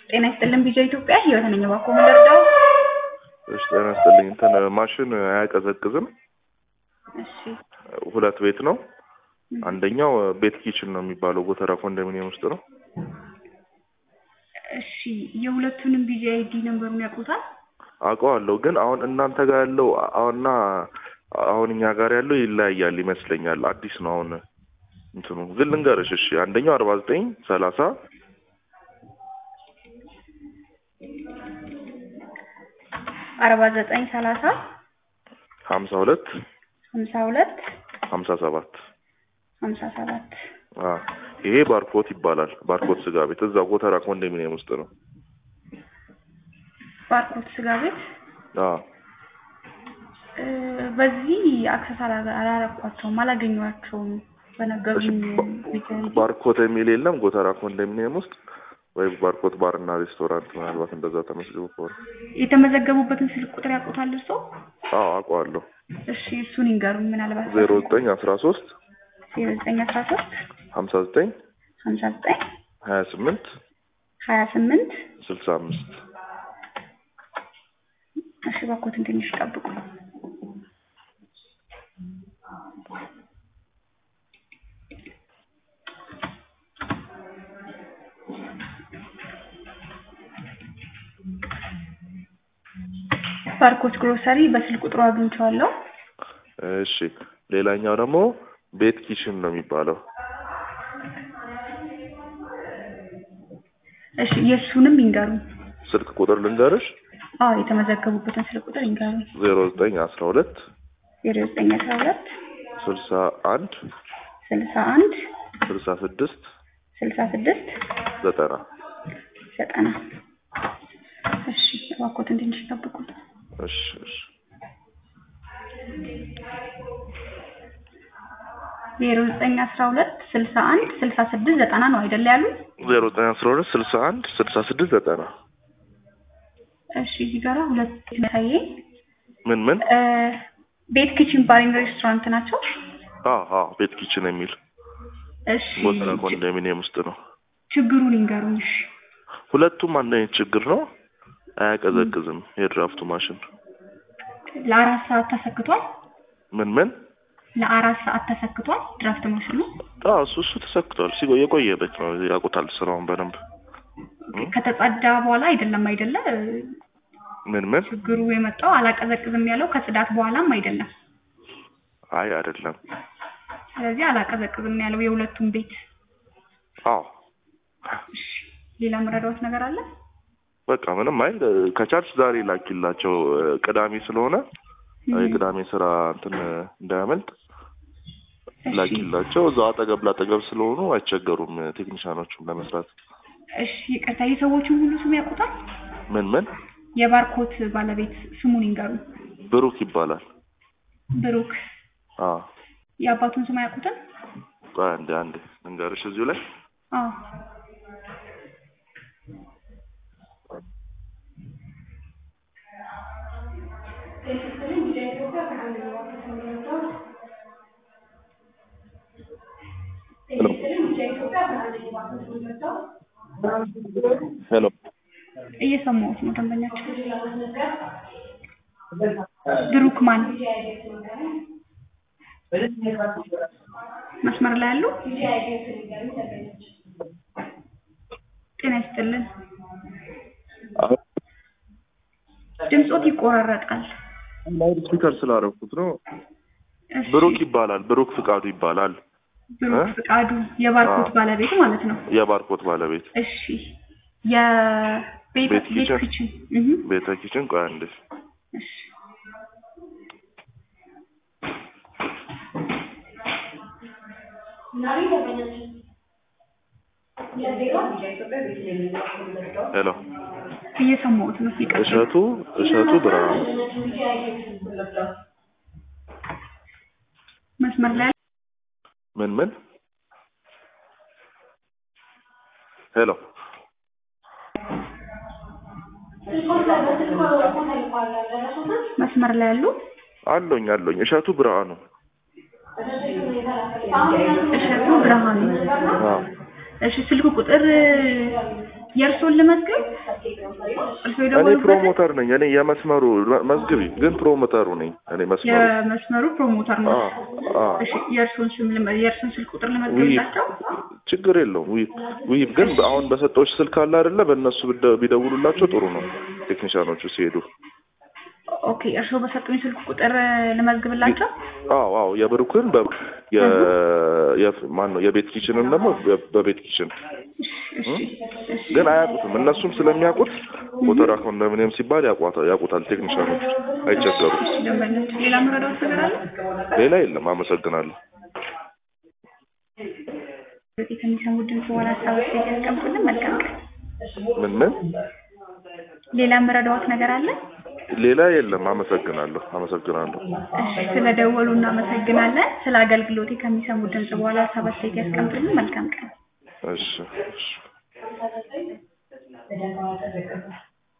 ጤና ይስጥልን ቢጃ ኢትዮጵያ ህይወት ነኝ። እባክዎ ምን ልርዳው? እሺ ጤና ይስጥልኝ። እንትን ማሽን አያቀዘቅዝም። እሺ ሁለት ቤት ነው። አንደኛው ቤት ኪችን ነው የሚባለው ጎተራ ኮንዶሚኒየም ውስጥ ነው። እሺ የሁለቱንም ቢጂ አይዲ ነምበሩን ያውቁታል? አውቀዋለሁ ግን አሁን እናንተ ጋር ያለው አሁንና አሁን እኛ ጋር ያለው ይለያያል ይመስለኛል። አዲስ ነው አሁን እንትኑ ግን ልንገርሽ። እሺ አንደኛው አርባ ዘጠኝ ሰላሳ አርባ ዘጠኝ ሰላሳ ሀምሳ ሁለት ሀምሳ ሁለት ሀምሳ ሰባት ሀምሳ ሰባት አ ይሄ ባርኮት ይባላል። ባርኮት ስጋ ቤት እዛ ጎተራ ኮንዶሚኒየም ውስጥ ነው። ባርኮት ስጋ ቤት አ እ በዚህ አክሰስ አላ- አላረኳቸውም፣ አላገኘኋቸውም እሺ በነገሩኝ ባ- ቢጂ አይዲ። ባርኮት የሚል የለም ጎተራ ኮንዶሚኒየም ውስጥ ወይ ባርኮት ባርና ሬስቶራንት ምናልባት እንደዛ ተመስግቦ ከሆነ የተመዘገቡበትን ስልክ ቁጥር ያውቁታል እርስዎ? አዎ አውቀዋለሁ። እሺ እሱን ይንገሩኝ ምናልባት ዜሮ ዘጠኝ አስራ ሶስት ዜሮ ዘጠኝ አስራ ሶስት ሀምሳ ዘጠኝ ሀምሳ ዘጠኝ ሀያ ስምንት ሀያ ስምንት ስልሳ አምስት እሺ እባክዎትን ትንሽ ጠብቁ። ባርኮት ግሮሰሪ በስልክ ቁጥሩ አግኝቼዋለሁ። እሺ ሌላኛው ደግሞ ቤት ኪችን ነው የሚባለው እሺ የእሱንም ይንገሩኝ። ስልክ ቁጥር ልንገርሽ አዎ የተመዘገቡበትን ስልክ ቁጥር ይንገሩኝ። ዜሮ ዘጠኝ አስራ ሁለት ዜሮ ዘጠኝ አስራ ሁለት ስልሳ አንድ ስልሳ አንድ ስልሳ ስድስት ስልሳ ስድስት ዘጠና ዘጠና እሺ እባክዎትን ትንሽ ጠብቁ። እሺ እሺ ዜሮ ዘጠኝ አስራ ሁለት ስልሳ አንድ ስልሳ ስድስት ዘጠና ነው አይደለ ያሉት? ዜሮ ዘጠኝ አስራ ሁለት ስልሳ አንድ ስልሳ ስድስት ዘጠና እሺ እዚህ ጋራ ሁለት ታዬ ምን ምን ቤት ኪችን ባሪንግ ሬስቶራንት ናቸው። አዎ አዎ ቤት ኪችን የሚል እሺ ጎተራ ኮንዶሚኒየም ውስጥ ነው። ችግሩን ይንገሩኝ። እሺ ሁለቱም አንድ አይነት ችግር ነው። አያቀዘቅዝም የድራፍቱ ማሽን ለአራት ሰዓት ተሰክቷል። ምን ምን ለአራት ሰዓት ተሰክቷል ድራፍት ማሽኑ አዎ እሱ እሱ ተሰክቷል። ሲቆ የቆየ ቤት ነው ያውቁታል ስራውን በደንብ ከተጸዳ በኋላ አይደለም አይደለ ምን ምን ችግሩ የመጣው አላቀዘቅዝም ያለው ከጽዳት በኋላም አይደለም። አይ አይደለም ስለዚህ አላቀዘቅዝም ያለው የሁለቱም ቤት። አዎ እሺ ሌላ መረዳዎት ነገር አለ? በቃ ምንም አይ ከቻልሽ ዛሬ ላኪላቸው ቅዳሜ ስለሆነ የቅዳሜ ስራ እንትን እንዳያመልጥ እሺ ላኪላቸው እዛው አጠገብ ላጠገብ ስለሆኑ አይቸገሩም ቴክኒሻኖቹም ለመስራት እሺ ይቅርታ የሰዎቹን ሁሉ ስም ያውቁታል? ምን ምን የባርኮት ባለቤት ስሙን ይንገሩኝ። ብሩክ ይባላል ብሩክ አዎ የአባቱን ስም አያውቁትም? ቆይ አንዴ አንዴ ልንገርሽ እዚሁ ላይ አዎ ሄሎ እየሰማሁት ነው ደንበኛቸው። ብሩክ ማን መስመር ላይ ያሉ? ጤና ይስጥልን። አሁን ድምጾት ይቆራረጣል። ላውድ ስፒከር ስላደረኩት ነው እሺ፣ ብሩክ ይባላል ብሩክ ፍቃዱ ይባላል ብሩክ እ? ፍቃዱ የባርኮት አዎ። ባለቤት ማለት ነው። የባርኮት ባለቤት እሺ የቤት ቤት ቤት ኪችን? ኪችን እህ ቤተ ኪችን ቆይ አንዴ እሺ ሄሎ እየሰማሁት ነው። ይቀጥል። እሸቱ እሸቱ ብርሃኑ መስመር ላይ ምን ምን ሄሎ መስመር ላይ ያሉ አለኝ አለኝ እሸቱ ብርሃኑ እሸቱ ብርሃኑ አዎ እሺ ስልክ ቁጥር የእርሶን ልመዝግብ? እርሶ እኔ የደወሉበትን ፕሮሞተር ነኝ። እኔ የመስመሩ መዝግቢ፣ ግን ፕሮሞተሩ ነኝ እኔ መስመሩ። የመስመሩ ፕሮሞተር ነው። አዎ አዎ እሺ የእርሶን ስም ልመ- የእርሶን ስልክ ቁጥር ውይ ልመዝግብላቸው? ችግር የለውም። ውይ ውይ ግን አሁን በሰጠዎች ስልክ አለ አይደለ? በእነሱ ብደ- ቢደውሉላቸው ጥሩ ነው ቴክኒሻኖቹ ሲሄዱ። ኦኬ እርሶ በሰጡኝ ስልክ ቁጥር ልመዝግብላቸው? አዎ አዎ የብሩክን በ የ የፍ- ማን ነው የቤት ኪችንን ደግሞ በ- በቤት ኪችን እሺ እሺ ግን አያውቁትም። እነሱም ስለሚያውቁት ሞተራ ኮንዶሚኒየም ሲባል ያውቋታ- ያውቁታል ቴክኒሻኖቹ፣ አይቸገሩም። ደንበኞች ሌላ መረዳት ነገር አለ? ሌላ የለም። አመሰግናለሁ። በዚህ ከሚሰሙት ድምፅ በኋላ ሀሳብ አስተያየት ያስቀምጡልን። መልካም ቀን። ምን ምን ሌላ መረዳዎት ነገር አለ? ሌላ የለም። አመሰግናለሁ። አመሰግናለሁ። እሺ ስለደወሉ እናመሰግናለን። ስለ አገልግሎቴ ከሚሰሙት ድምፅ በኋላ ሀሳብ አስተያየት ያስቀምጡልን። መልካም ቀን። እሺ እሺ